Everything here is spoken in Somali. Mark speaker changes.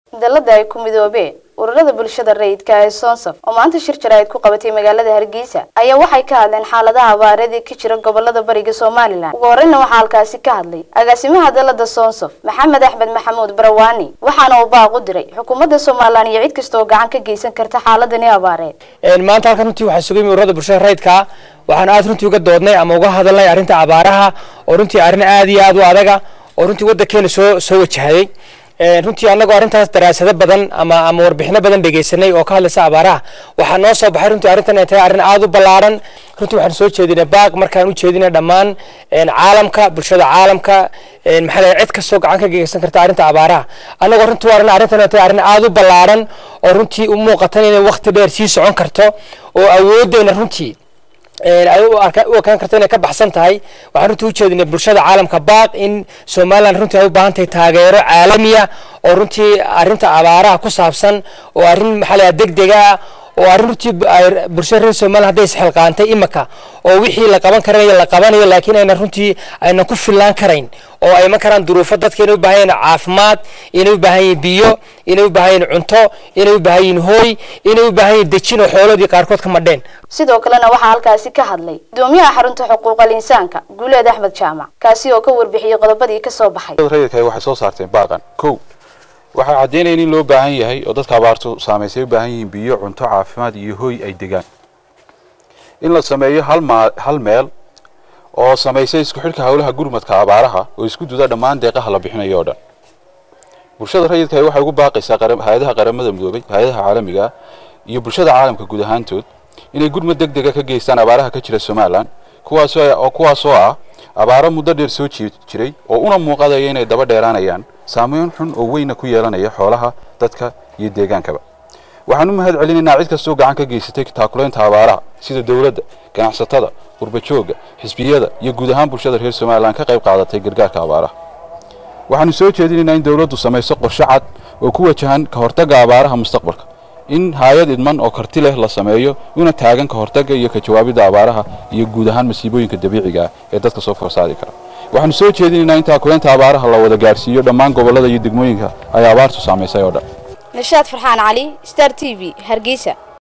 Speaker 1: dalada ay ku midoobeen ururada bulshada rayidka ee soonsaf oo maanta shir jaraa'id ku qabatay magaalada hargeysa ayaa waxay ka hadleen xaaladaha abaareed ee ka jira gobolada bariga somalilan ugu horreyna waxaa halkaasi ka hadlay agaasimaha dalada soonsaf maxamed axmed maxamuud barawaani waxaana uu baaq u diray xukuumadda somalilan iyo cid kasta oo gacan ka geysan karta xaaladani abaareed
Speaker 2: maanta halkan runtii waxaa sugay ururada bulshada rayidka waxaan aad runtii uga doodnay ama uga hadalnay arrinta abaaraha oo runtii arrin aad iyo aad u adaga oo runtii waddankeena soo soo wajahday runtii annagoo arrintaas daraasado badan ama ama warbixino badan dhegeysanay oo ka hadlaysa abaaraha waxaa noo soo baxay runtii arrintan ay tahay arrin aad u ballaaran runtii waxaan soo jeedinay baaq markaan u jeedinay dhammaan caalamka bulshada caalamka maxaa lahay cid kastoo gacan ka geysan karta arrinta abaaraha annagoo runtii waa arrin arrintan ay tahay arrin aad u ballaaran oo runtii u muuqatan inay waqti dheer sii socon karto oo awooddeena runtii ay u ekaan karto inay ka baxsan tahay waxaan runtii u jeedinay bulshada caalamka baaq in somaliland runtii ay u baahan tahay taageero caalamiya oo runtii arrinta abaaraha ku saabsan oo arrin maxaa la degdega ah oo arrin runtii bulshada reer somaliland hadday isxilqaantay imika oo wixii la qaban karanayo la qabanayo laakiin ayna runtii aynan ku fillaan karayn oo ay iman karaan duruufo dadka inay u baahan yihiin caafimaad inay u baahan yihiin biyo inay u baahan yihiin cunto inay u baahan yihiin hooy inay u baahan yihiin dejin oo xooloodii qaarkood ka madheen
Speaker 1: sidoo kalena waxaa halkaasi ka hadlay gudoomiyaha xarunta xuquuqal insaanka guuleed axmed jaamac kaasi oo ka warbixiyey qodobadii ka soo baxay
Speaker 3: rayidka waxay soo saarteen baaqan kow waxaa caddaynaya in loo baahan yahay oo dadka abaartu saamaysay u baahan yihiin biyo cunto caafimaad iyo hooy ay degaan in la sameeyo hal maa hal meel oo samaysay isku xidhka howlaha gurmadka abaaraha oo isku duda dhammaan deeqaha la bixinayo oo dhan bulshada rayidka waxay ugu baaqaysaa hay-adaha qaramada midoobay hay-adaha caalamiga iyo bulshada caalamka guud ahaantood inay gurmad deg dega ka geystaan abaaraha ka jira somalilan kuwaasoo kuwaasoo ah abaaro muddo dheer soo jiray oo una muuqadaya inay daba dheeraanayaan saameyn xun oo weyna ku yeelanaya xoolaha dadka iyo deegaankaba waxaan u mahad celinaynaa cid kastoo gacan ka geysatay taakulaynta abaaraha sida dowladda ganacsatada qurbajooga xisbiyada iyo guud ahaan bulshada reer somalilan ka qayb qaadatay gargaarka abaaraha waxaanu soo jeedinaynaa in dowladdu samayso qorshe cad oo ku wajahan ka hortagga abaaraha mustaqbalka in hay-ad idman oo karti leh la sameeyo una taagan ka hortagga iyo ka jawaabidda abaaraha iyo guud ahaan masiibooyinka dabiiciga ah ee dadka soo forsaadi kara waxaanu soo jeedinaynaa in taakulaynta abaaraha la wada gaarsiiyo dhammaan gobollada iyo degmooyinka ay abaartu saamaysay oo dhan
Speaker 1: nashaad farxaan cali star t v hargeysa